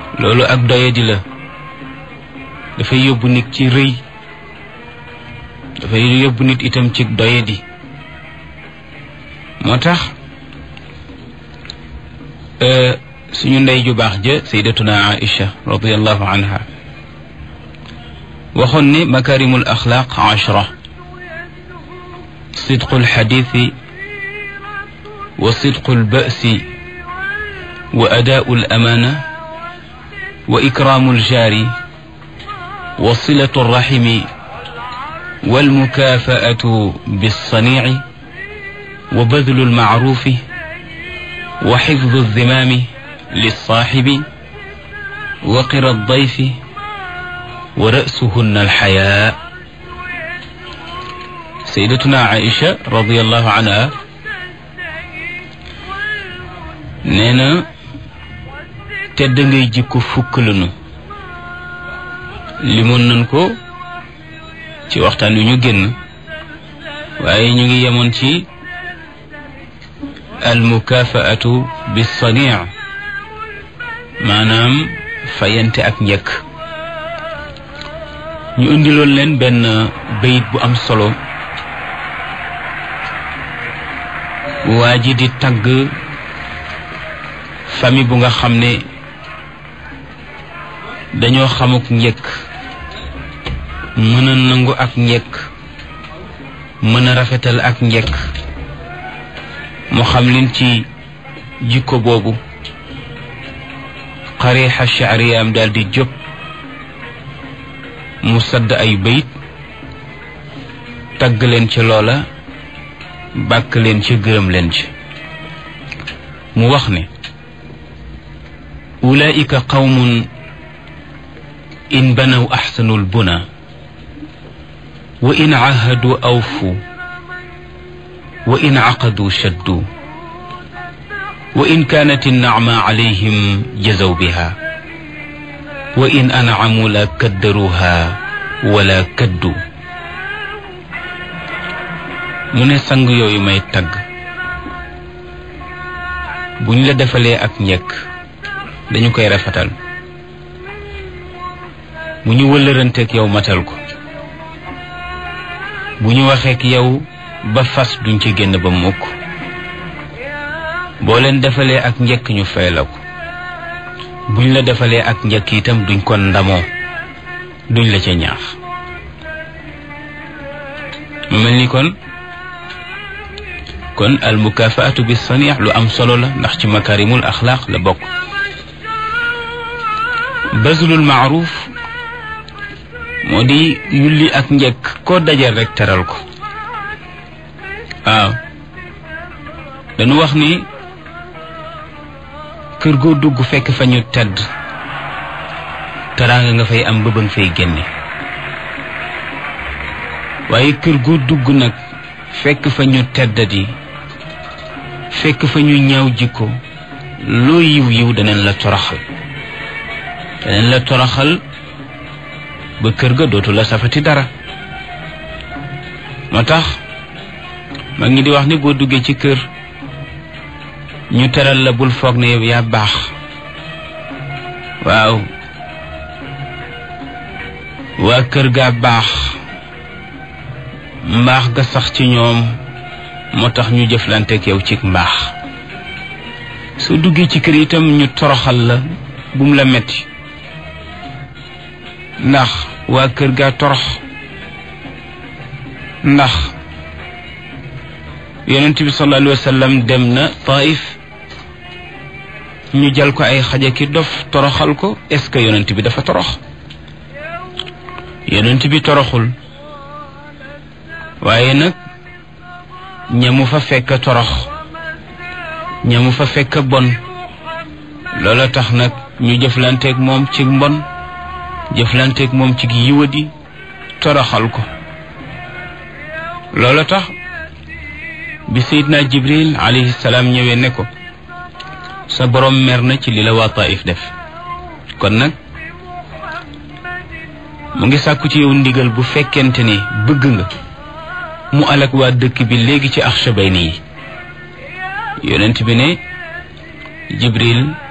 loolu ak doyadi la dafay yóbbu nit ci rëy dafay yóbbu nit itam ci doyadi moo tax suñu ndey ju baax ja saydatuna aïcha radiallahu anha waxoon ne makarimul axlaaq ashra sidqu alxadiisi wa sidqu albasi wa adaau alamana wa ikraamu aljaari wa silatu alraximi walmukaafaatu bilsaniici wa badlu almacruufi wa xifdu alzimaami lilsaaxibi wa qira aldayfi wa ra'suhunna alxayaa sayyidatuna Aïcha radiyallahu anha nee na tedd ngay jikko fukk lanu limoon nañ ko ci waxtaan wi ñu génn waaye ñu ngi yemoon ci almukaafaatu bisanii maanaam fayante ak njëkk ñu indiloon leen benn bayit bu am solo waa ji di tagg famille bu nga xam ne dañoo xamuk njëkk mën a nangu ak njëkk mën a rafetal ak njëkk mu xam leen ci jikko boobu xarixa shaariyaam daal di jóg mu sadd ay bayit tagg leen ci loola bàkk leen ci gërëm leen ci mu wax ne ulaika qawmun in banaw axsanu lbuna wa in cahadu awfu wa in caqadu shaddu wa in kaanat innacma calayhim jazaw biha wa in ancamu la kaddaruha wala kaddu mu ne sang yooyu may tagg buñ la defalee ak njëkk dañu koy rafetal bu ñu wëllëranteeg yow matal ko bu ñu waxeek yow ba fas duñ ci génn ba mukk boo leen defalee ak njëkk ñu fay la ko buñ la defalee ak njëkk itam duñ ko ndamoo duñ la ca ñaax mu mel ni kon kon al mukafaatu bi saniix lu am solo la ndax ci makarimul axlaaq la bokk bazlul maaruf moo di yulli ak njëkk koo dajal rek teral ko waaw dañu wax ni kër goo dugg fekk fa ñu tedd teraanga nga fay am bëbëng fay génne waaye kër goo dugg nag fekk fa ñu teddadi fekk fa ñu ñaaw jikko loo yiw yiw danañ la toroxal danañ la toroxal ba kër ga dootu la safati dara moo tax mag ñi di wax ni boo duggee ci kër ñu teral la bul foog ne yow yaa baax waaw waa kër gaa baax mbaax ga sax ci ñoom moo tax ñu jëflanteek yow ci mbaax soo duggee ci kër itam ñu toroxal la bum la metti ndax waa kër gaa torox ndax yonent bi sallallahu alayhi wa sallam dem na taif ñu jal ko ay xaja ki dof toroxal ko est ce que yonent bi dafa torox yonent bi toroxul waaye nag ñamu fa fekk torox ñamu fa fekk bon loola tax nag ñu jëflanteeg moom ci mbon jëflanteeg moom ci yiwadi toroxal ko loola tax bi sayidna jibril alayhi salaam ñëwee ne ko sa borom mer na ci li la waa taif def kon nag mu ngi sàkku ci yow ndigal bu fekkente ne bëgg nga mu alak waa dëkk bi léegi ci axshabayni yi yonent bi ne jibril